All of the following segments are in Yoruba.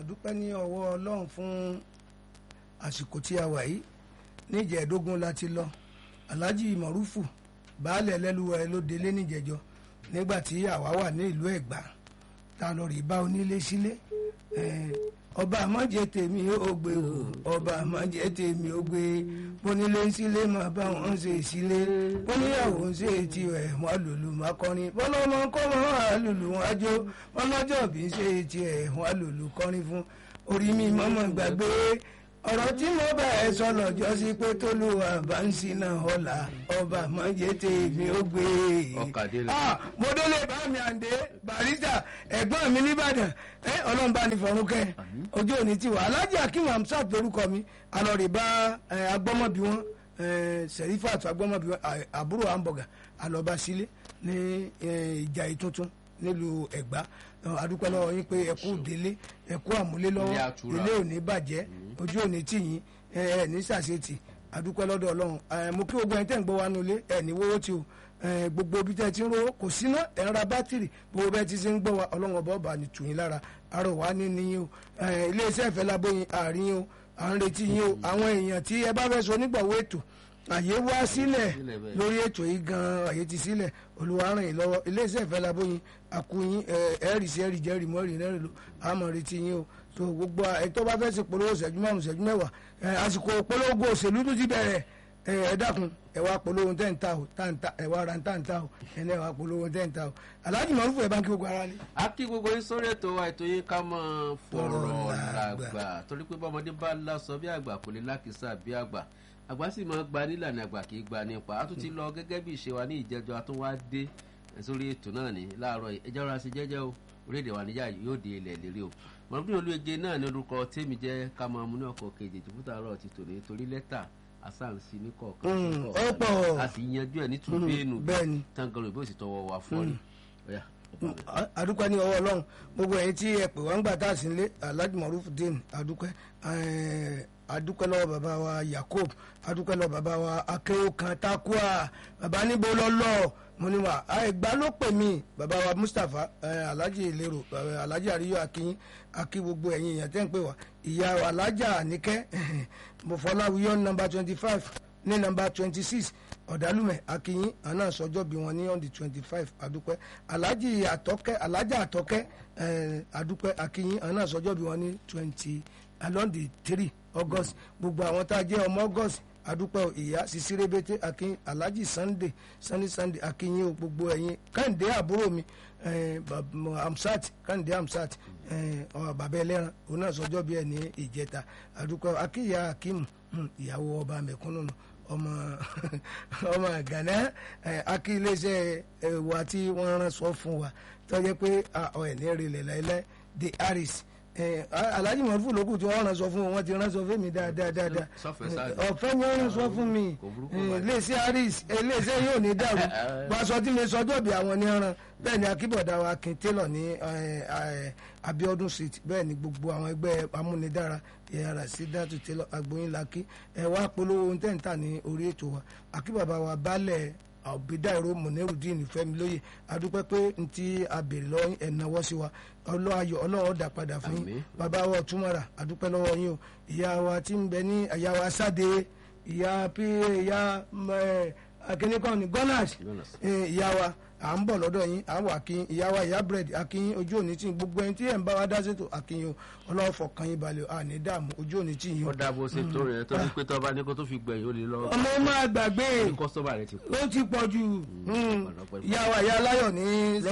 àdúpẹ́ ní ọwọ́ ọlọ́run fún àsìkò tí a wà yìí níjẹ̀ẹ́dógún la ti lọ alhaji marufu baálẹ̀ ẹlẹ́lúwẹ̀ ló délé níjẹ̀jọ nígbà tí àwa wà ní ìlú ẹ̀gbá tá a lọ rí bá onílé sílé ọba àmọ́jẹ tèmi ó gbé o ọba àmọ́jẹ tèmi ó gbé bónílé sílé máa bá wọn ṣe sílé bóníyàwó ń ṣe tiẹ̀ wọn lùlù máa kọrin bọ́lọ́mọ kọ́ wọn á lùlù wọn á jó bọ́lọ́jọ́ bí ń ṣe tiẹ̀ wọn á lùlù kọrin fún orí mi mọ́mọ́ gbàgbé ọ̀rọ̀ tí mo bá ẹ sọ lọ́jọ́ sí pé tólúwa bá ń sinà ọ̀la ọba àmọ́jẹ tèmi ó gbé mo délé bá mi àǹdé barista ẹ̀gbọ́n mi nìbàdàn ẹ ọlọ́run bá ní fọ̀rún kẹ́ ojú òní ti wà alájí akim hamsat lórúkọ mi alọ́rẹ̀ bá agbọ́mọbí wọn serifat agbọ́mọbí wọn àbúrò hamburger alọ́ba sílé ní ìjà ìtuntun nílùú ẹ̀gbá adúpẹ́ lọ́wọ́ yín pé ẹ̀kú délé ẹ̀kú àmúlé lọ́wọ́ ilé òní bàjẹ́ ojú òní tì yín ẹ̀ ní sàṣetì adúpẹ́ lọ́dọ̀ ọlọ́run mo kí gbogbo ẹni tẹ́ ń gbọ́ wa nulẹ̀ ẹ̀ ní wọ́wọ́ tí o gbogbo bí tẹ́ ti ń ro kò síná ẹ̀ ń ra bátìrì gbogbo bẹ́ẹ̀ ti ṣe ń gbọ́ wa ọlọ́run ọba ọba ní tù yín lára arọ wa ní níyìn o iléeṣẹ́ ìfẹ́ lábóyin àárín o à ń retí yín o àwọn èèyàn tí ẹ bá fẹ́ sọ nígbàwó ètò àyè wá sílẹ̀ lórí ètò yìí gan àyè ti sílẹ̀ olùwárìn yìí lọ́wọ́ iléeṣẹ́ ìfẹ́ labóyin àkúyín ẹ̀rì sí ẹ̀rì jẹ́rì mọ́rì lẹ́rìn ló àmọ́ retí yín o tó gbogbo ẹ̀tọ́ bá fẹ́ ṣe polówó ṣẹ́jú márùn ṣẹ́jú mẹ́wàá àsìkò polówó òṣèlú tó ti bẹ̀rẹ̀ ẹ dákun ẹ wá polówó tẹ́ ń ta o tá ń ta ẹ wá ra tá ń ta o ẹ náà wá polówó tẹ́ ń ta o aláàjì mọ̀rúfù ẹ̀ bá ń kí gbogbo ara lé. a kí gbogbo yín sórí ètò wa ètò yín ká mọ̀ fọ̀rọ̀ làgbà torí pé bọ́mọdé bá lásọ bí àgbà kò lè lákìsà bí àgbà àgbà sì máa gba nílànà àgbà kì í gba nípa a tún ti lọ gẹ́gẹ́ bí ìṣe wa ní ìjẹ́jọ́ a tún wá dé sórí ètò náà ní láàárọ̀ ẹjọ́ ra sí jẹ́jẹ́ o orílẹ̀-èdè wa níjà yóò dé ilẹ̀ lérí o mọ̀lúbí olóye náà ní orúkọ tèmi jẹ́ ká máa mú ní ọkọ̀ kejì jùbútà rọ̀ ti tòní torí lẹ́tà asáǹsì ní kọ̀ọ̀kan ọ̀pọ̀ a sì yanjú ẹ̀ ní tùbẹ́ẹ̀nù bẹ́ẹ̀ni tangan ìbò sì tọwọ́ wa fọ́ ni adúpẹ́ ní ọwọ́ ọlọ́run gbogbo ẹ̀yin tí ẹ pè wá ń gbà tá a sì ń lé alhaji maruf din adúpẹ́ adúpẹ́ lọ́wọ́ bàbá wa yakob adúpẹ́ lọ́wọ́ bàbá wa akéwòkan takua bàbá níbo lọ́lọ́ mo ní wa ẹgbà ló pè mí bàbá wa mustapha alhaji ìlérò alhaji àríyọ akínyín akí gbogbo ẹ̀yin èèyàn tẹ́ ń pè wá ìyá alhaja àníkẹ́ mọ̀fọ́láwíyọ́ nọmba twenty five ní nọmba twenty six ọ̀dàlùmẹ̀ akínyín àná sọjọ́ bí wọn ní on the twenty five adúpẹ́ alhaji àtọ́kẹ́ alhaja àtọ́kẹ́ adúpẹ́ akínyín àná sọjọ́ bí wọn ní twenty along the three august gbogbo àwọn tá a jẹ́ ọmọ august adúpẹ́ ìyá sisi rebete akin alhaji sunday sunday sunday akínyìn o gbogbo ẹ̀yin kẹ́hìndé àbúrò mi amsat kẹ́hìndé amsat bàbá ẹlẹ́ran òun náà sọjọ́ bí ẹ̀ ní ìjẹta adúpẹ́ akíyà akimu ìyàwó ọba mẹ̀kúnnù ọmọ ọmọ gánà akí iléeṣẹ́ wa tí wọ́n rán sọ fún wa tọ́jú pé ọ̀ ẹ̀ ní rìnlẹ̀ láìláì the harris alhaji mọ̀rúfù lókù tí wọ́n rán sọ fún wọn ti rán sọ fún mi dáadáa dáadáa ọ̀fẹ́ ni wọ́n rán sọ fún mi iléeṣẹ́ harris iléeṣẹ́ yóò ní dàrú gbaṣọ tí mi sọjọ́ bí àwọn ní ọ̀ràn bẹ́ẹ̀ ni akíbọ̀dá wa akin taylor ní abiodun street bẹ́ẹ̀ ni gbogbo àwọn ẹgbẹ́ amúnidára ìyára sí dátù taylor agbóyin laki ẹ wá polówó ohun tẹ́ ń tà ní orí ètò wa akíbàbá wa baálẹ̀ àbídáìró mọ̀nẹ́rùdín fẹ́mi lóye adúpẹ́ pé n ti abèrè lọ́wọ́ ẹ̀náwó sí wa ọlọ́ayọ̀ ọlọ́wọ́ dà padà fún yín bàbá wa ọ̀túnmọ̀ra adúpẹ́ lọ́wọ́ yín o ìyá wa tí ń bẹ ní ìyá wa sáde ìyá pa ìyá akínníkan ní gunners ìyá wa à ń bọ̀ lọ́dọ̀ yín à ń wà kí ìyá wa ìyá bread akínyín ojú òní tí gbogbo ẹni tí ẹ̀ ń bá wa dá sétò akínyín o ọlọ́wọ́ fọkàn yín balẹ̀ àní dààmú ojú òní tí yín o. ó dáàbò ṣe tó rẹ̀ tó ní pé tó bá ní kó tó fi gbẹ̀yìn ó lè lọ. ọmọ máa gbàgbé kọ́sọ́mà rẹ ti pọ̀. ó ti pọ̀ jù ìyá wa ìyá aláyọ̀ ní.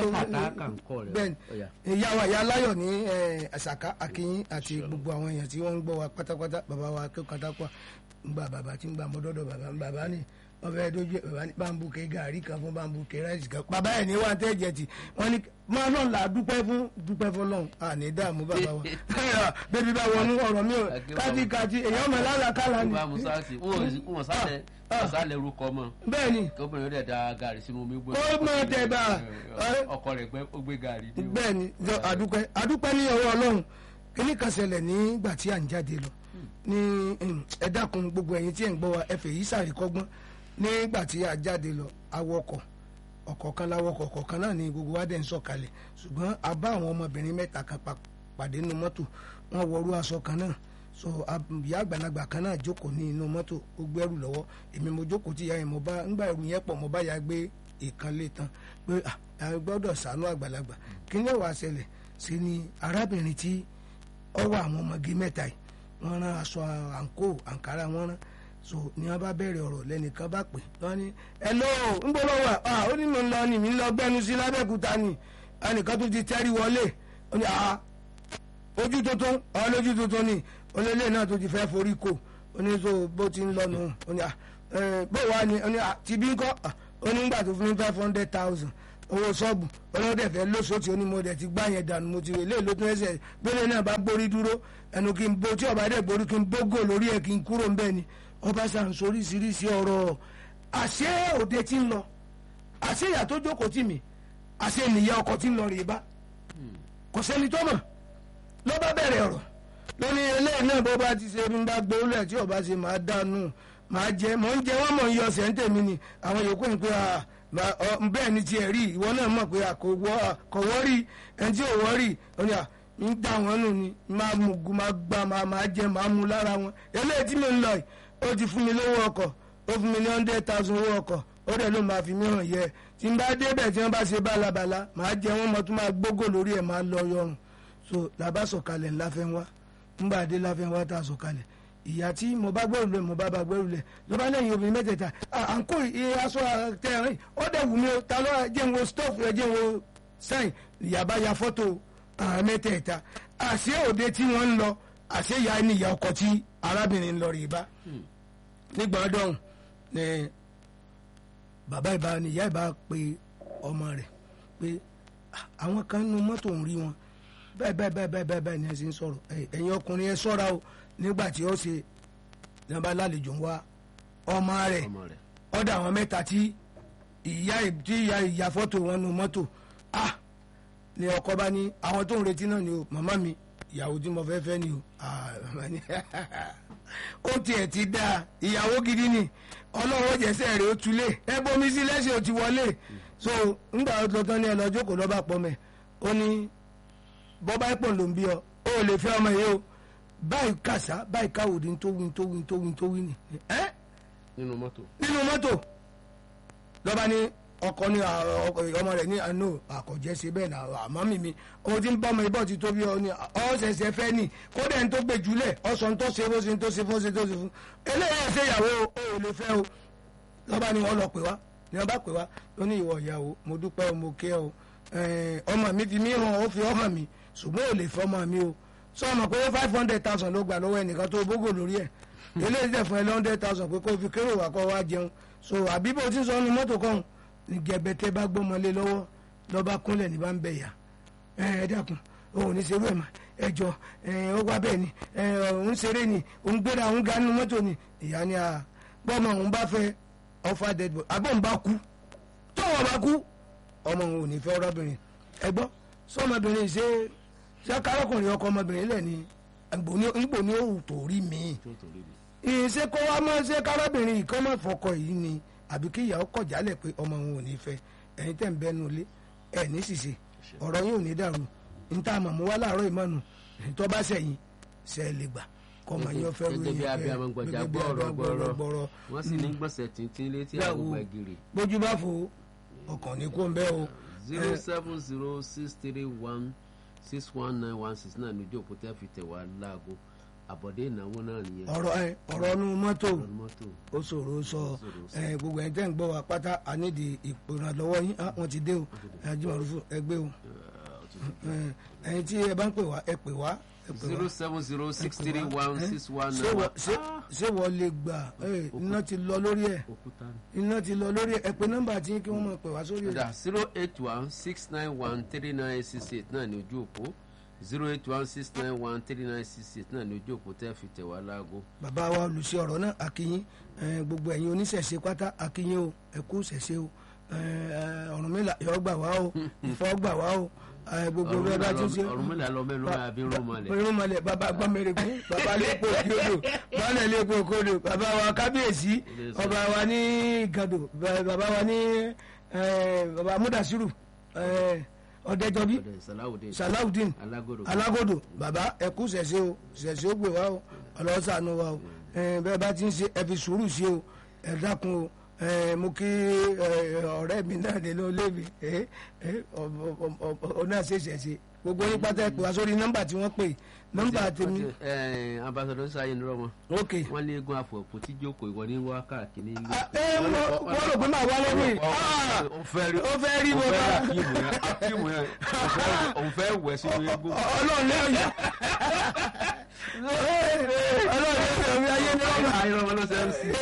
bẹ́ẹ̀ni ìyá wa ìyá aláyọ̀ ní àṣàká akínyín àti gbogbo àwọn èèyàn tí wọ́n ń gbọ́ wa pátápátá bàbá wa akẹ́kọ̀ọ́ katakwa ń gba bàbá tí ń gba mọ́dọ́dọ̀ bàbá bàbá ni wọ́n fẹ́ dojú bàbá ní bambú ke gàrí kan fún bambú ke ráìsì kan bàbá ẹ̀ ní wà tẹ́ jẹ ti wọ́n ní máa lọ́n la dúpẹ́ fún dúpẹ́ fún lọ́n àní dààmú bàbá wa bébí bá wọnú ọ̀rọ̀ mi ò kátikáti èèyàn mọ̀ lálàkàlà ni. wọ́n sálẹ̀ wọ́n sálẹ̀ orúkọ mọ́. bẹ́ẹ̀ni kóbìnrin rẹ̀ da gàrí sínú omi gbé. ó mọ̀ tẹ̀ bá. ọkọ rẹ̀ ó gbé gàrí. bẹ́ẹ̀ni àdúpẹ́ àdúpẹ́ ní ọwọ́ ọlọ́run kíní kan ṣẹlẹ̀ nígbà tí à ń jáde lọ ní ẹ dákun gbogbo ẹ̀yin tí ẹ̀ ń gbọ́ wa ẹ fẹ́ yìí sàríkọ́gbọ́n nígbà tí a jáde lọ awọkọ̀ ọ̀kọ̀ọ̀kan láwọkọ̀ ọ̀kọ̀ọ̀kan náà ni gbogbo wa dẹ̀ ń sọ̀kalẹ̀ ṣùgbọ́n a bá àwọn ọmọbìnrin mẹ́ta kan pàdé nínú mọ́tò wọ́n wọrú aṣọ kan náà so ìyá àgbàlagbà kan náà jókòó ní inú mọ́tò ó gbẹ́rù lọ́wọ́ èmi mo jókòó tí ìyá yẹn mo bá ńgbà ẹrù yẹn pọ̀ mo bá ya gbé ìkànnlé tán pé a gbọ́dọ̀ ṣàánú àgbàlagbà kí ni ó wàá ṣẹlẹ̀ sí ni arábìnrin tí ọwọ́ àwọn ọmọge mẹ́ta yìí wọ́n rán aṣọ àǹkó àǹkárá wọ́n rán so ni wọ́n bá bẹ̀rẹ̀ ọ̀rọ̀ lẹ́nìkan bá pè wọ́n ní hello ń bọ́ lọ́wọ́ à ó ní mo ń lọ ni mi ń lọ gbẹ́nu sí lábẹ́kúta ni ẹnìkan tó ti tẹ́rí wọlé ó ní àá ojú tuntun àwọn lójú tuntun ni olólè náà tó ti fẹ́ forí kò ó ní so bó ti ń lọ́nu ó ní à bó wà ní ó ní à ti bí kọ́ ó ní gbà tó fún mi five hundred thousand owó ṣọ́ọ̀bù ọlọ́dẹ fẹ́ lóṣooṣì onímọ̀ọ́dẹ ti gbá yẹn dànù mo ti rè lé lótún ẹsẹ̀ gbélé náà bá gbórí dúró ẹnu kí n bo tí ọba dẹ̀ gbórí kí n bógò lórí ẹ̀ kí n kúrò ńbẹ̀ ni ọba sàn sóríṣiríṣi ọ̀rọ̀ àṣé òde tí ń lọ àṣé ìyá tó jókòó tì mí àṣé nìyá ọkọ tí ń lọ rèé bá kò sẹ́ni tó mọ̀ ló bá bẹ̀rẹ̀ ọ̀rọ̀ lóní eléyìí náà bó bá ti ṣe ń bá gbé olú ẹ̀ tí ọba ṣe máa dànù máa jẹ mọ̀ ń jẹ wọ́n mọ̀ ń yọ ọ̀sẹ̀ ń tèmi ni àwọn yòókù ń pè á bẹ́ẹ̀ ni tiẹ̀ rí ìwọ náà mọ̀ pé kò wọ́rí ẹni tí ò wọ́rí ọ̀nì à ń dá wọn nù ni máa mú máa gbá máa jẹ máa mú lára wọn eléyìí tí mi ń lọ yìí ó ti fún mi lówó ọkọ̀ ó fún mi ní hundred thousand owó ọkọ̀ ó dẹ̀ ló máa fi mí hàn yẹ tí n bá débẹ̀ tí wọ́n bá ṣe bálabàla máa jẹ wọ́n mọ̀ tó máa gbógò lórí ẹ̀ máa lọ yọrùn so làbá sọ̀kalẹ̀ ńláfẹ́ wá ńgbà dé láfẹ́ wá tá a sọ̀kalẹ̀ ìyá tí mo bá gbẹ́rù lẹ̀ mo bá bá gbẹ́rù lẹ̀ ló bá lẹ́yìn obìnrin mẹ́tẹ̀ẹ̀ta à ń kó aṣọ tẹ̀rín ó dẹ̀ wù mí o ta ló jẹ́ ń wo stove ẹ jẹ́ ń wo sáìn ìyá bá ya fọ́tò àwọn mẹ́tẹ̀ẹ̀ta àṣé òde tí wọ́n ń lọ àṣé ìyá ni ìyá ọkọ tí arábìnrin ń lọ rè bá nígbà ọdún ni bàbá ìbá ni ìyá ìbá pe ọmọ rẹ̀ pé àwọn kan nínú mọ́tò ń rí wọn bẹ́ẹ̀ bẹ́ẹ̀ bẹ́ẹ̀ bẹ́ẹ̀ bẹ́ẹ̀ bẹ́ẹ̀ ni ẹ sì ń sọ̀rọ̀ ẹ̀yin ọkùnrin ẹ ṣọ́ra o nígbà tí ó ṣe nígbà lálejò ń wá ọmọ rẹ̀ ọ̀dọ̀ àwọn mẹ́ta tí ìyá tí ìyá ìyá fọ́tò wọn nu mọ́tò ah ni ọkọ bá ní àwọn tó ń retí náà ni o màmá mi ìyàwó tí mo fẹ́ fẹ́ ni o ó tiẹ̀ ti dáa ìyàwó gidi ni ọlọ́wọ́ jẹ́sẹ̀ rẹ̀ ó tulẹ̀ ẹ bomi sí lẹ́sẹ̀ ó ti wọlé so ńgbà tó tán ní ẹ lọ jókòó lọ́ba pọ̀ mẹ́ ó ní bọ́bá ẹ̀pọ̀ ló ń bí ọ ó lè fẹ́ ọmọ yìí o báyìí kàṣá báyìí káwòdì tó wí tó wí tó wí tó wí ni. nínú mọ́tò. nínú mọ́tò lọ́ba ní ọkọ ní ọmọ rẹ̀ ní àánú àkọ́jẹ́ ṣe bẹ́ẹ̀ náà àmọ́ mi mi ohun tí ń bọ́ ọmọ ibọ̀ ti tóbi ọ ní ọ̀sẹ̀sẹ̀ fẹ́ ni kódà ní tó gbé jùlẹ̀ ọ̀sán tó ṣe bó ṣe tó ṣe fún ṣe tó ṣe fún eléyìí ṣe ìyàwó o ò lè fẹ́ o lọ́ba ní wọ́n lọ pè wá ní wọ́n bá pè wá ó ní ìwọ ìyàwó mo dúpẹ́ o mo kẹ́ o ọmọ mi fi mí hàn ó fi ọ́ hàn mi ṣùgbọ́n ò lè fẹ́ ọmọ mi o sọ ma pé five hundred thousand ló gbà lọ́wọ́ ẹnìkan tó bógò lórí ẹ̀ eléyìí tẹ̀ fún ẹ hundred thousand pé kó fi kérò wá kó wá jẹun so àbí bó ti sọ ọ́nù mọ́tò kan ní gẹ̀bẹ̀tẹ̀ bá gbọ́mọlé lọ́wọ́ lọ́ba kúnlẹ̀ ní bá ń bẹ̀ yà ẹ ẹ dákun òun ní serú ẹ̀ mà ẹ jọ ẹ ó wá bẹ́ẹ̀ ni ẹ òun ṣeré ni òun gbéra òun ga nínú mọ́tò ni ìyá ni a gbọ́mọ òun bá fẹ́ ọfà dead boy àbọ̀ òun bá kú tọ́wọ́ bá kú ọmọ òun ò ní fẹ́ ọ̀rọ̀bìnrin ẹ gbọ́ sọ́mọbìnrin ṣe ṣé kárakùnrin ọkọ ọmọbìnrin lẹ̀ ni ngbò ní òwò tó rí mi ìṣe kó wá mọ́ ṣé kárábìnrin ìkan mọ́ fọkọ yìí ni àbí kí ìyàwó kọ̀ jálẹ̀ pé ọmọ òun ò ní fẹ́ ẹ̀yin tẹ̀ ń bẹ́nu ilé ẹ̀ ní ṣìṣe ọ̀rọ̀ yín ò ní dàrú ní tá a mọ̀ mú wá láàárọ̀ ìmọ̀nù tó bá sẹ̀yìn ṣe é lè gbà kọ́mọ yín ọ̀fẹ́ ròyìn gẹ́gẹ́ bí abiyamọ gbọ̀jà gbọ́ọ̀rọ̀ gbọ́ọ̀rọ̀ wọ́n sì ní gbọ̀nsẹ̀ tìǹtìǹ létí àwọn gbẹ̀gìrì. bójú bá fo ọkàn ní kó ń bẹ́ o. zero seven zero six three one six one nine one six náà níjó òkúta fi tẹ̀ wá láago àbọ̀dé ìnáwó náà nìyẹn. ọ̀rọ̀ ẹ ọ̀rọ̀ nu mọ́tò ọ̀rọ̀ mọ́tò. ó ṣòro sọ ẹ gbogbo ẹ̀ tẹ́ ń gbọ́ wa pátá ànídìí ìpòrànlọ́wọ́ yín ah, wọ́n ti dé o ajímọ̀rúfù ẹgbẹ́ o ẹ̀yin tí ẹ bá ń pè wá ẹ pè wá ẹ pè zero wá. seven zero six three one six one ṣé nine wọ- one. ṣé- ṣé wọ́n lè gbà ẹ, iná ti lọ lórí ẹ̀ òkúta ni. iná ti lọ lórí ẹ̀ ẹ pè nọ́mbà tí kí wọ́n máa pè wá sórí ẹ̀. kódà zero eight one six nine one three nine six eight náà ní ojú òpó zero eight one six nine one three nine six eight náà ní ojú òpó tẹ́ fi tẹ̀ wá láago. bàbá wa olùṣe ọ̀rọ̀ náà akínyín ẹ, gbogbo ẹ̀yin oníṣẹ̀ṣe pátá akínyín o ẹ kú ṣẹ̀ṣe o ẹ, ẹ, Ọ̀rúnmìlà yọ gbà wá o Ifá gbà wá o ẹ, gbogbo bẹ́ẹ̀ bá tún ṣe. Ọ̀rúnmìlà lọ mẹ́nu máa bí rún mọ́lẹ̀. irun mọlẹ bàbá gbọmẹrẹgún bàbá lẹkọọ kiodo bàbá lẹkọọ kiodo bàbá wa kábíyèsí ọba wa ní gàdò bàbá wa ní eh, bàbá múdàsírù eh, ọ̀dẹ́jọ́bí ọ̀dẹ̀ salawudeen salawudeen alágòdò alágòdò bàbá ẹkú ṣẹ̀ṣẹ̀ o ṣẹ̀ṣẹ̀ ó gbé wa o ọlọ́sàánú wa o ẹ, bẹ́ẹ̀ bá ti ń ṣe ẹ fi sùúrù sí o ẹ dákun o ẹ, mo kí ẹ, ọ̀rẹ́ mi náà nínú ilé mi ẹ, ẹ, ọ- ọ- ọ- ọ- ọ náà ṣe ṣẹ̀ṣẹ̀ gbogbo yín pátá ẹ pè wá sórí nọ́mbà tí wọ́n pè nọ́mbà tèmi ambassadọ sáyé ní rọmọ ok wọn ní eégún àfọ̀pọ̀ tí jókòó ìwọ ní wá káàkiri ilé Ah, ẹ, wọ́n wọ́n rò pé màá wá lọ́wọ́ yìí Ah! ó fẹ́ rí ó fẹ́ rí ó mo fẹ́ bá akíìmù yẹn akíìmù yẹn ó fẹ́- òun fẹ́ wẹ̀ sínú eégún ọlọ́run lẹ́yìn ọlọ́run lẹ́yìn mi ayé ni wọ́n bá ayé ọmọ ló ṣe ń sìn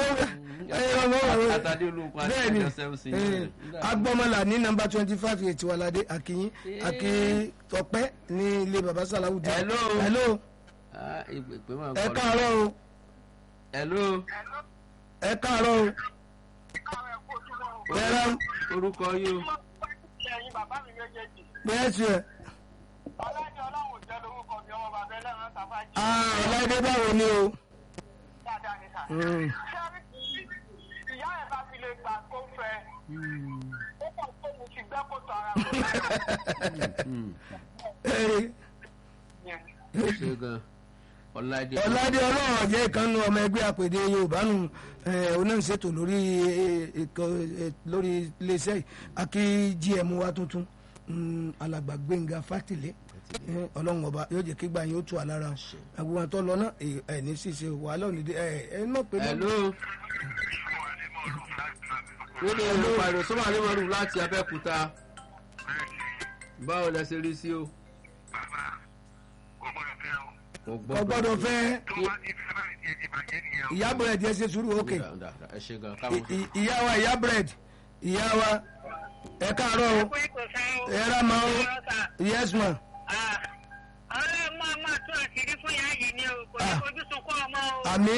àtàdé olóògùn àti bẹ́ẹ̀ni ìjọ ṣe ń sìn agbọmọlà ní nọ́mbà twenty five eight wàládé akínyín akí tọpẹ ní ilé baba salawudi. Hello. hello ìpè máa ń ẹ kọ́ káàárọ̀ o hello ẹ káàárọ̀ o bẹ́ẹ̀rẹ̀ orúkọ yìí o ẹ̀yin bàbá mi méjèèjì bẹ́ẹ̀ tiẹ̀ ọlọ́dẹ ọlọ́run jẹ́ lórúkọ mi ọmọ bàbá ẹlẹ́ran tàfájì ọ̀làdé báwo ni o. dáadáa ní sà. Mm. ṣé ìyá ẹ̀ bá fi lè gbà kó fẹ́ ó kàn tó mo ti gbẹ́ kó tọ ara mi. Ee, ṣe gan ọ̀làdé ọ̀làdé ọlọ́run ọ̀jẹ́ ìkànnì ọmọ ẹgbẹ́ àpèdè yorùbá nù onáṣètò lórí eh, ìkọ- eh, lórí iléeṣẹ́ yìí akí gm wa tuntun mm, alàgbà gbẹ̀ngà fátìlẹ́ Eh, ọlọ́run ọba yóò jẹ́ kí gbà yín ó tù àlára àgbo wọn tó lọ náà ẹ ẹ ní ṣíṣe wàhálà òní dé ẹ ẹ mọ̀ pé. hello nínú ìlú pariwo sọ́mọ́ àríwárù láti abẹ́òkúta báwo lẹ ṣe rí sí o kò kò gbọ́dọ̀ fẹ́ ìyá ìyá búrẹ́dì ẹ ṣe sùúrù òkè Dà, dà, dà, ẹ ṣe gan káwọn I- i- ìyá wa ìyá búrẹ́dì ìyá wa ẹ káàárọ̀ o ẹ rà máa o yes ma ọlọ́run máa máa tún àṣírí fún ìyá yìí ni o kò ní Ah. fojú sunkún ọmọ o àmì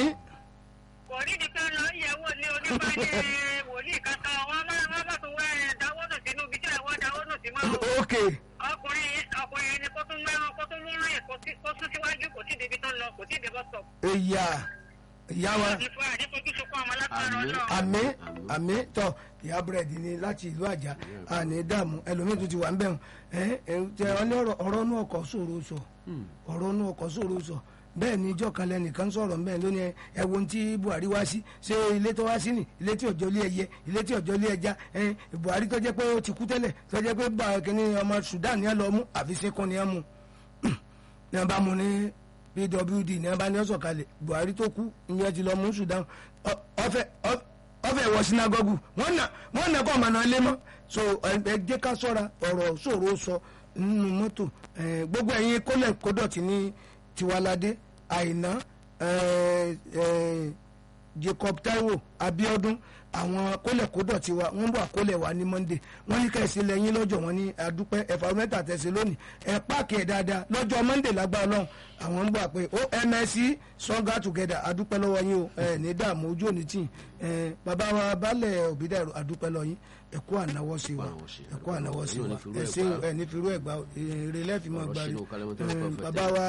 kò ní ní ká lọ yẹ̀wò ní oníbàdí wòlíì kankan wọn máa wọn bá tún wá ẹ dáwọ́ nù sínú ibi tí àwọn dáwọ́ nù sí máa o òkè ọkùnrin ọkùnrin ẹni kó tún mẹ́rán kó tún múrán ẹ̀ kó tí- kó sún síwájú kò tí ì débi tó ń lọ kò tí ì débọ̀ sọ̀. ìyá ìyá wa ìfọ̀ àdéfojú sunkún ọmọ látara Àmín. ọlọ́run. àmì àmì tọ ìyá búrẹ́dì ni láti ìlú àjà àní dààmú ẹlòmíín tún ti wà ń bẹ̀rù ẹ ẹ tẹ ọ ní ọ̀rọ̀ ọ̀rọ̀ inú ọkọ̀ sòro sọ ọ̀rọ̀ inú ọkọ̀ sòro sọ bẹ́ẹ̀ ni ìjọ kan lẹ́nìkan sọ̀rọ̀ mbẹ́ lónìí ẹ ẹ wo ohun tí buhari wá sí ṣé ilé tó wá sí ni ilé tí òjò lé ẹyẹ ilé tí òjò lé ẹja ẹ buhari tó jẹ́ pé ó ti kú tẹ́lẹ̀ tó jẹ́ pé bá kínní ọmọ sudan ni ẹ lọ mú àfi sẹ́kọ̀ ni ẹ mú ní ẹ bá mu ní pwd ní ẹ bá ní ọsọ kalẹ̀ buhari tó kú ìyẹn ti lọ mú sudan Ọ- ọfẹ ọ- ọfẹ wọ sinagogu wọn nà wọn nà kọ ọmọ náà lé mọ so ẹ ẹ jẹ́ ká ṣọ́ra ọ̀rọ̀ ṣòro sọ nínú mọ́tò ẹ, gbogbo ẹ̀yin kólẹ̀ kódọ̀tì ní tiwalade àìná ẹ, ẹ, jacob taiwo abiodun àwọn kólẹ̀kódọ̀ ti wa wọ́n bọ̀ àkólẹ̀ wa ní monday wọ́n ní kẹ́sì lẹ́yìn lọ́jọ́ wọn ní adúpẹ́ ẹ̀fà mẹ́ta tẹ̀sí lónìí ẹ̀ páàkì ẹ̀ dáadáa lọ́jọ́ monday lágbára ọlọ́run àwọn ń bọ̀ àpè ó msc stronger together adúpẹ́ lọ́wọ́ yín o ẹ̀ ní dààmú ojú òní tì ẹ̀ bàbá wa balẹ̀ òbídà adúpẹ́ lọ yín ẹ̀kú ànáwọ́ sí wa ẹ̀kú ànáwọ́ sí wa ẹ̀ ṣe ẹ̀ ní firú ẹ̀ gbà èrè lẹ́fìmọ̀ Ọ̀rọ̀ gbàrí sínú kálẹ́mọ́tò ẹ̀, prophet. bàbá wa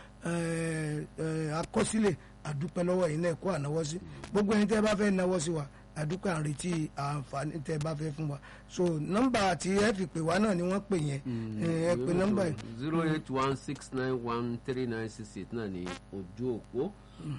ẹ̀, ẹ̀, akọsílẹ̀ àdúpẹ́ lọ́wọ́ yìí náà kó ànáwọ́ sí gbogbo ẹni tẹ́ bá fẹ́ náwọ́ sí wa àdúpẹ́ à ń retí àǹfààní tẹ́ bá fẹ́ fún wa so nọ́mbà tí ẹ fi pè wá náà ni wọ́n pè yẹn ẹ pè nọ́mbà yìí zero eight one six nine one three nine six eight náà ní ojú òpó.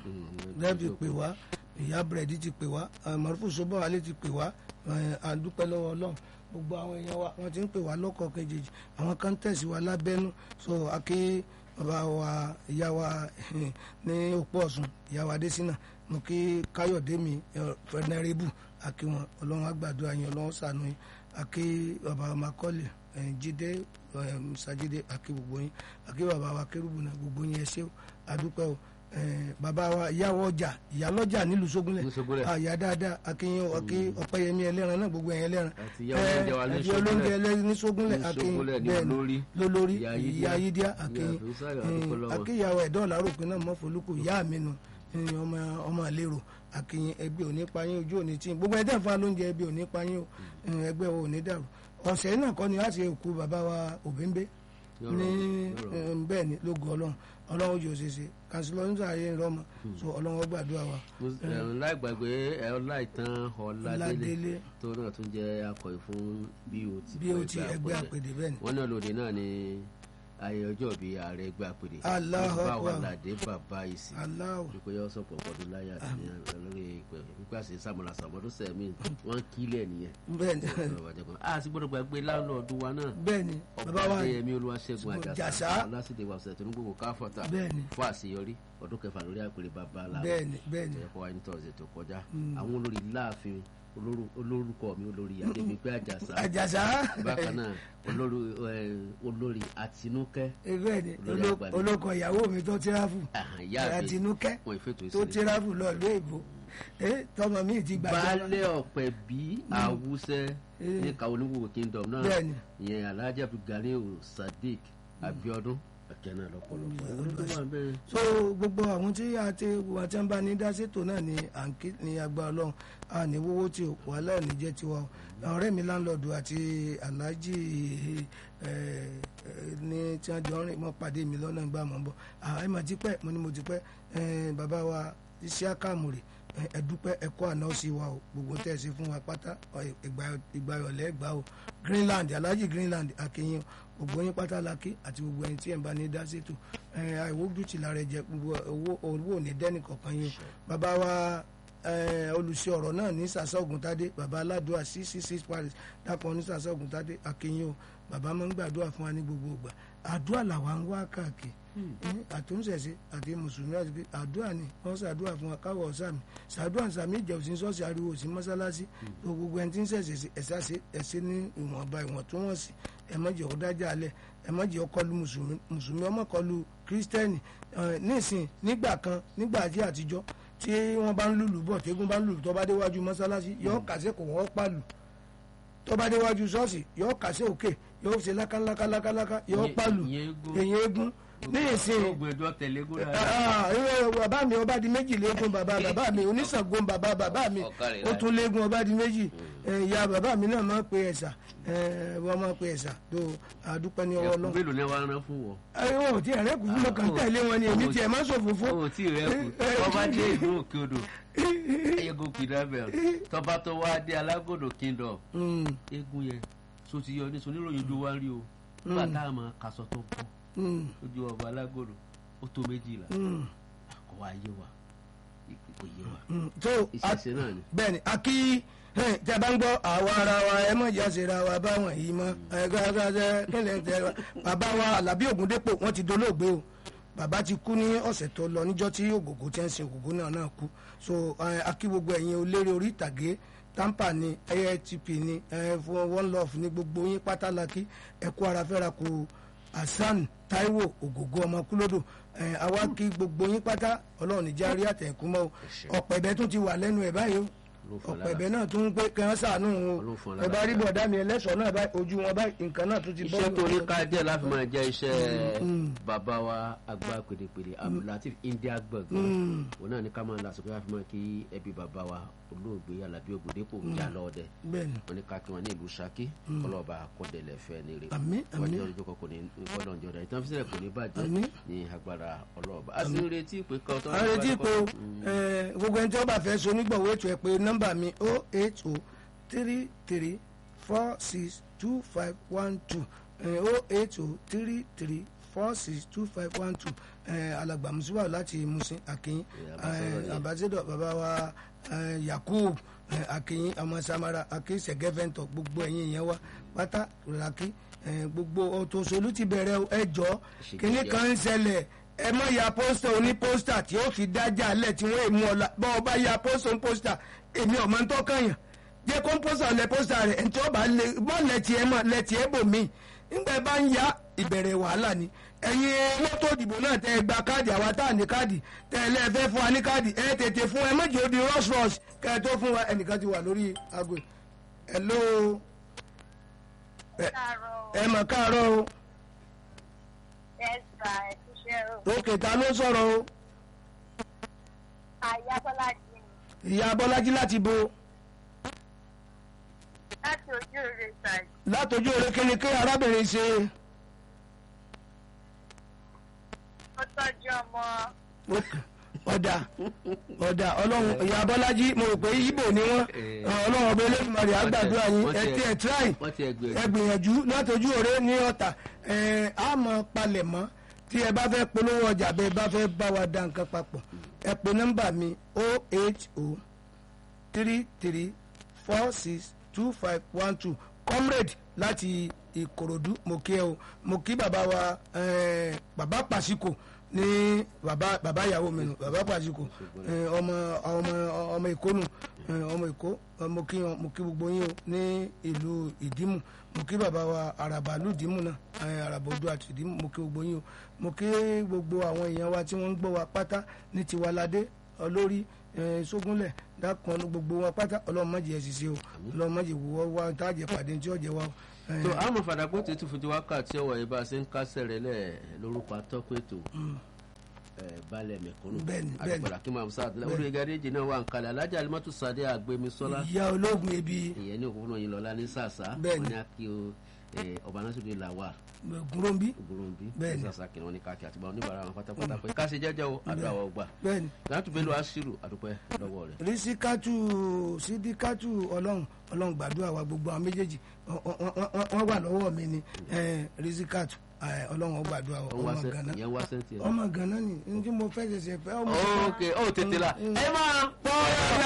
ẹ fi pè wá ìyá búrẹ́dì ti pè wá mọ̀rúfù sọ́bọ̀wálé ti pè wá àdúpẹ́ lọ́wọ́ ọlọ́run gbogbo àwọn èèyàn wa wọ́n ti ń pè wá lọ́kọ̀ kejì àwọn kan tẹ̀sí wa lábẹ́nú so akí bàbá wa ìyá wa ní òpó ọ̀sùn ìyá wa adésínà mo kí káyọ̀dé mi fẹnẹrẹ́bù akí wọn ọlọ́run àgbàdo àyàn ọlọ́run sànú yín akí bàbá makọ́lì jíde musajide akí gbogbo yín akí bàbá wa kérúbù náà gbogbo yín ẹ ṣé o àdúpẹ́ o Eh, bàbá wa ìyàwó ọjà ìyálọ́jà nílùú sógúnlẹ̀ Ní Sógúnlẹ̀. àyà dáadáa akínyìn ọkí ọpẹ́yẹmí ẹlẹ́ran náà gbogbo ẹ̀yìn ẹlẹ́ran Àti ìyá olóúnjẹ wa ní àti Sógúnlẹ̀. olóúnjẹ ẹlẹ́ran ní sógúnlẹ̀ Ní akínyìn Sógúnlẹ̀ ní bẹ́ẹ̀ ni olórí. lólórí Ìyá ìyá Yídíá. yídíá Ìyá akínyìn Àfẹ́sàyọ̀, àdúpẹ́ lọ́wọ́. akínyàwó ẹ̀dọ́ làárọ̀pin náà mọ́folúkù ìyá mi nù eh, ọmọ ọmọ àlérò akínyìn ẹgbẹ́ òní payín ojú òní tí gbogbo ẹ̀dẹ́ fún alóúnjẹ ẹgbẹ́ òní payín o eh, ẹgbẹ́ wo òní dàrú ọ̀sẹ̀ náà kọ́ ni láti òkú bàbá wa òbẹ́ńbẹ́ Yọ̀rọ̀, ní yọ̀rọ̀. eh, bẹ́ẹ̀ bẹ́ẹ̀ ni lógo ọlọ́run ọlọ́run ojú òṣèṣe kàṣílọ́ nígbà ayé ń rọ́mọ so ọlọ́run ó gbàdúrà wa. láì gbàgbé ọláìtàn ọládélé Ọládélé. tó náà tún jẹ́ akọ̀wé fún BOT bí o ti ẹgbẹ́ àpèdè bẹ́ẹ̀ ni. wọ́n náà lòdì náà ní ayé ọjọ́ bíi ààrẹ ẹgbẹ́ àpèdè Allahu bàbá Akbar. wàládé bàbá ìsìn aláwọ̀ wípé yọ sọpọ̀ ọdún láyà àti ní lórí ìpè wípé àṣẹ sàmúlà sàmọ́dún sẹ́mi wọ́n kílẹ̀ nìyẹn. bẹ́ẹ̀ ni a sì gbọ́dọ̀ gbàgbé láńlọ́ọ̀dù wa náà bẹ́ẹ̀ ni bàbá ọba wa adéyẹmí olúwaṣẹ́gun àjàsà Àjàsá. alásìdè wàṣẹ tó ń gbogbo káfọ̀tà Bẹ́ẹ̀ ni. fún àṣeyọrí ọdún kẹfà lórí àpèrè bàbá làwọn bẹ́ẹ̀ ni bẹ́ẹ̀ ni ẹ̀kọ́ wa ní tọ̀sẹ̀ tó kọjá àwọn olórí láàfin olórú- olórúkọ mi olórí adébípé àjàsá àjàsá bákan náà olórí eh, olórí àtinúkẹ́ bẹ́ẹ̀ ni Olórí oló- àgbà ni. olóko ìyàwó mi tó tíráfù àhàn, ìyá mi àtinúkẹ́ wọn ìfètò tó ìsìlẹ̀ tíráfù lọ ìlú èbó ẹ tọmọ mi ti gbàjọba baálé ọ̀pẹ bí awúsẹ́ Eh. ní kàwọn oníwòwò kingdom náà Bẹ́ẹ̀ ni. ìyẹn alhaji abdulganiu sadiq abiodun ẹ̀kẹ́ náà lọ́pọ̀lọpọ̀ olódó wà bẹ́ẹ̀. so gbogbo àwọn tí a ti wà tí wọn bá ní dásètò náà ni à ń kí ní agbára Ọlọ́run a ní wọ́wọ́ tí o wàhálà ò ní jẹ́ tiwa o ọ̀rẹ́ mi láńlọ́ọ̀dù àti aláàjì ẹ, ẹ, ní tí wọ́n jọ ń rìn mọ́ pàdé mi lọ́nà ìgbà mọ́ bọ́ ẹ mà ti pẹ́ mo ní mo ti pẹ́ ẹ, bàbá wa iṣẹ́ àkàmùrè ẹ dúpẹ́ ẹ kó àná sí wa o gbogbo tẹ́ ẹ ṣe fún wa pátá ọ, ìgbà- ìgbà ìrọ̀lẹ́ gbà o Greenland aláàjì Greenland akínyìn gbogbo yín pátá la kí àti gbogbo ẹni tí ẹ̀ ń bá ní dá sétò ẹ̀ àìwójú ti la rẹ̀ jẹ gbogbo owó owó ò ní dẹ́nì kọ̀ọ̀kan yín o bàbá wa ẹ̀, olùṣe ọ̀rọ̀ náà ní sàṣà ògùntadé bàbá aládùá six six six paris dàpọ̀ ní sàṣà ògùntadé akínyìn o bàbá máa ń gbàdúrà fún wa ní gbogbo ìgbà àdúrà làwa ń wá káàkiri ní àtúnṣẹ̀ṣe àti mùsùlùmí àti pé àdúrà ni wọ́n ṣàdúrà fún wa káwọ̀ ọ̀sàmì ṣàdúrà sàmì ìjẹ̀wòsí ṣọ́ọ̀ṣì ariwo sí mọ́sálásí tó gbogbo ẹni tí ń ṣẹ̀ṣẹ̀ sí ẹ̀ṣá ṣe ẹ̀ṣẹ̀ ní ìwọ̀nba ìwọ̀ntúnwọ̀nsì ẹ má jẹ́ ó dájà alẹ̀ ẹ má jẹ́ ó kọlu mùsùlùmí mùsùlùmí ọmọ kọlu kírísítẹ́nì ẹ̀, nísìn nígbà kan nígbà àti àtijọ́ tí wọ́n bá ń lùlù bọ̀ tẹ́gùn bá ń lùlù tó bá déwájú mọ́sálásí yọ kàṣẹ́ kò wọ́n pàlù tó bá déwájú ṣọ́ọ̀ṣì yọ kàṣẹ́ òkè yọ ṣe lákálákálákáláká yọ Ìyẹn- pàlù ìyẹn eégún. èyí eégún ní ìsìn ogun ẹjọ tẹlẹ gúnra Ah, ìwé bàbá mi ọba di méjì léegun bàbá bàbá mi oníṣàngó bàbá bàbá mi Ọ̀kàrẹ̀ ó láì. tún léegun ọba di méjì Eh, ìyá bàbá mi náà máa ń pe ẹ̀sà Eh, wọ́n máa ń pe ẹ̀sà tó àdúpẹ́ ní ọwọ́ ẹkú lọ. mélòó ni wàá rán fún wọn. wọn ò tí ẹ̀rẹ́ kù fún mọ́kàn tẹ̀lé wọn ni èmi tiẹ̀ máa ń ṣòfò fún. o tí rẹ kù tọba dé ìlú òkè odò eégún kìdàbẹ tọba tó wá dé alágòdò kingdom Mm, eégún yẹn so ti yọ ní soníròyìn ojú wa rí o nígbà tá a máa kaṣọ tó bọ mm, ojú ọba alágòdò ó tó méjìlá mm, kò wá yé wa kò yé wa mm. tó a- ìṣẹ̀ṣẹ̀ náà ni. bẹ́ẹ̀ ni a kí ẹ, tẹ bá ń gbọ́ àwa ara wa ẹ mọ̀ ìjà ṣe ra wa báwọn yìí mọ́ ẹgbẹ́ kílẹ̀ tẹ wa bàbá wa Àlàbí Ògúndépò wọ́n ti dolóògbé o bàbá ti kú ní ọ̀sẹ̀ tó lọ níjọ́ tí ògògó tí ń sin ògògó náà náà kú so ẹ, a kí gbogbo ẹ̀yin oléré orí ìtàgé tampa ni AITP ni ẹ, fún one love ní gbogbo yín pátá la kí ẹ kú ara fẹ́ra kú Hasan Taiwo ògògó ọmọ kúlódò ẹ, àwa kí gbogbo yín pátá Ọlọ́run níjà rí àtẹ̀kú mọ́ o ọ̀pẹ̀bẹ tún ti wà lẹ́nu ẹ̀ báyìí o Ló fọ́ lára. ọ̀pẹ̀bẹ̀ náà tún ń pé kí wọ́n ṣàánú Ọlọ́run fún ọ o lára. ẹ bá rí bọ̀dá mi ẹlẹ́sọ̀ọ́ náà báyìí ojú wọn báyìí nǹkan náà tún ti bọ́ iṣẹ́ tó ní ká jẹ́ láti máa jẹ́ iṣẹ́ bàbá wa àgbà pèdèpèdè abdulateef india gbọ̀ngàn òun náà ní ká máa lásìkò láti máa kí ẹbí bàbá wa olóògbé alábí ògùndépò jà lọ́ọ̀dẹ bẹ́ẹ̀ ni wọn ní ká kí wọn ní ìlú saki ọlọ́ọ̀bà akọ́dẹ̀lẹ̀ fẹ́ ní rè Àmín, wọ́n àmín. jẹ́ ọjọ́ kọ̀ọ̀kan ní gbọ́dọ̀ ń jọ̀dá ìtàn fíṣẹ̀ kò ní bàjẹ́ Àmín. ní agbára ọlọ́ọ̀bà a sì ń retí ìpè kan tó a retí pé o ẹ, gbogbo ẹni tí wọ́n bá fẹ́ so onígbọ̀wọ́ ètò ẹ̀ pé nọ́mbà mi o eight o three three four six two five one two o eight o three three four six two five one two alàgbà musuwa láti musin akin Yeah, ambassador bàbá wa eh, yakub eh, akin ọmọ samara akin sẹgẹfẹntọ gbogbo ẹ̀yin yẹn wa pátá raki eh, gbogbo òtòṣolú ti bẹ̀rẹ̀ ẹjọ́ kínní kan ń ṣẹlẹ̀ ẹ mọ ya pósítà oní pósítà tí ó fi dájà lẹ tí wọn èmu ọla bọ ọba ya pósítà oní pósítà èmi ọmọ ń tọkànyàn jẹ kó ń pósítà lẹ pósítà rẹ ntí ọba lè mọ lẹtì ẹ mọ lẹtì ẹ bò mí nígbà ẹ bá ń ya ìbẹ̀rẹ̀ wàhálà ni ẹ̀yin mọ́tò ìdìbò náà tẹ ẹ gba káàdì àwa tá à ní káàdì tẹ ẹ lẹ́ẹ̀fẹ́ fún wa ní káàdì ẹ tètè fún ẹ méjì ó di rush rush kẹ ẹ tó fún wa ẹnìkan ti wà lórí aago ẹ hello ẹ ẹ mọ̀ káàárọ̀ o Yes, sir. Ẹ ti ṣe o. òkè ta ló sọ̀rọ̀ o Àyà Bọ́lájí ni. ìyá Bọ́lájí láti bo Láti ojú rẹ̀ ṣàì. látọjú oore kíni kí arábìnrin ṣe mọ́. ọ̀dà ọ̀dà ọlọ́run ìyá abọ́lájí mo rò pé ibo ni wọ́n Eh. ọlọ́run ọba elédùnmarè àgbàdúrà yín wọ́n ẹ ti- tí ẹ tíráì wọ́n ti ẹgbẹ́ ẹ gbìyànjú látọjú òré ní ọ̀tà ẹ á mọ palẹ̀ mọ́ tí ẹ bá fẹ́ polówó ọjà bẹ́ẹ̀ bá fẹ́ bá wa dá nǹkan papọ̀ ẹ pe nọ́mbà mi o eight o three three four six two five one two comrade láti ìkòròdú mo kí ẹ o mo kí bàbá wa eh, bàbá pàṣíkò ní bàbá bàbá ìyàwó mi nù bàbá pàṣíkò eh, ọmọ ọmọ ọmọ èkó nù eh, ọmọ èkó eh, mo kí wọn mo kí gbogbo yín o ní ìlú ìdímù mo kí bàbá wa àràbà lù ìdímù náà eh, àràbà odò àti ìdímù mo kí gbogbo yín o mo kí gbogbo àwọn èèyàn wa tí wọ́n ń gbọ́ wa pátá ní tiwaládé olórí eh, sógúnlẹ̀ dákan gbogbo wọn pátá ọlọ́run má jẹ́ ẹ̀ ṣiṣẹ́ o ọlọ́run má jẹ́ wọ́ wá tá a jẹ́ pàdé tí ó jẹ́ wa o. Eh, tó àmọ́ fàdàgbọ́ tètè fún ti wákàtí ọ̀wọ̀ yìí bá a ṣe ń kásẹ̀ rẹ̀ lẹ̀ lórúkọ atọ́kùn ètò ẹ̀, balẹ̀ mẹ̀kúnnù Bẹ́ẹ̀ni, bẹ́ẹ̀ni. àdìpọ̀lá kí máa sá àtìlẹ́ orí gàdéjì náà wà ń kalẹ̀ alájà alimọ́tò sade àgbẹ̀mísọ́lá ìyá ológun ebi ìyẹn ní òkúńnà yìí lọ́la ní sàṣà Bẹ́ẹ̀ni. wọn ní akí o ẹ̀, ọba náà sọ̀rọ̀ ìlà wà gúnrọ́nbí ògbóròǹbí Bẹ́ẹ̀ni. sàṣà kìnnà wọn ní káàkiri àtìgbà oníbàárà wọn pátápátá pé ká ṣe jẹ́jẹ́ o àdúrà wọ gbà bẹ́ẹ̀ni láti bẹ́ẹ̀ lọ aṣírù àdúpẹ́ lọ́wọ́ rẹ̀ rísíkátù sídíkátù ọlọ́run ọlọ́run gbàdúrà wa gbogbo àwọn méjèèjì wọ́n- wọ́n wọ́n- wọ́n wà lọ́wọ́ mi ni eh, rísíkátù eh, ọlọ́run ó gbàdúrà wa Ó ń wá ọmọ sẹ́- gánà ìyẹn wá sẹ́ńtì ẹ̀ ọmọ gánà ni ní tí mo fẹ́ ṣẹ̀ṣẹ̀ fẹ́ ọmọ ok ó tètè la ẹ máa pọ́ọ́rọ́